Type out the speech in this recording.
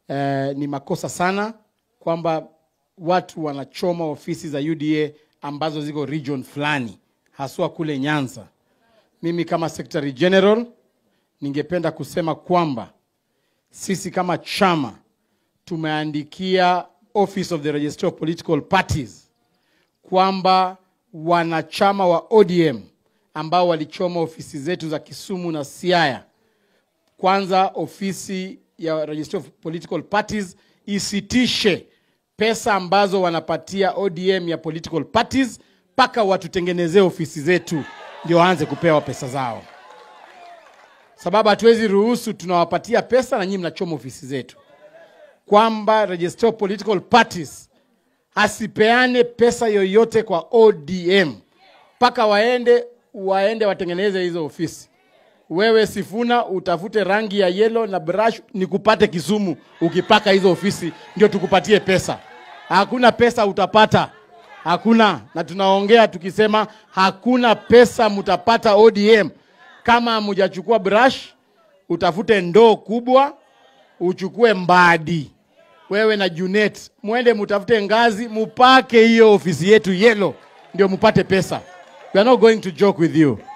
eh, ni makosa sana kwamba watu wanachoma ofisi za UDA ambazo ziko region fulani, haswa kule Nyanza. Mimi kama Secretary General ningependa kusema kwamba sisi kama chama tumeandikia Office of the Registrar of Political Parties kwamba wanachama wa ODM ambao walichoma ofisi zetu za Kisumu na Siaya, kwanza ofisi ya Registrar of Political Parties isitishe pesa ambazo wanapatia ODM ya political parties mpaka watutengenezee ofisi zetu ndio waanze kupewa pesa zao, sababu hatuwezi ruhusu tunawapatia pesa na nyinyi mnachoma ofisi zetu, kwamba Registrar of Political Parties asipeane pesa yoyote kwa ODM mpaka waende waende watengeneze hizo ofisi. Wewe Sifuna utafute rangi ya yellow na brush nikupate Kisumu, ukipaka hizo ofisi ndio tukupatie pesa. Hakuna pesa utapata, hakuna. Na tunaongea tukisema hakuna pesa mtapata ODM kama hamujachukua brush, utafute ndoo kubwa, uchukue mbadi wewe na Junet mwende mutafute ngazi mupake hiyo ofisi yetu yellow, ndio mupate pesa. We are not going to joke with you.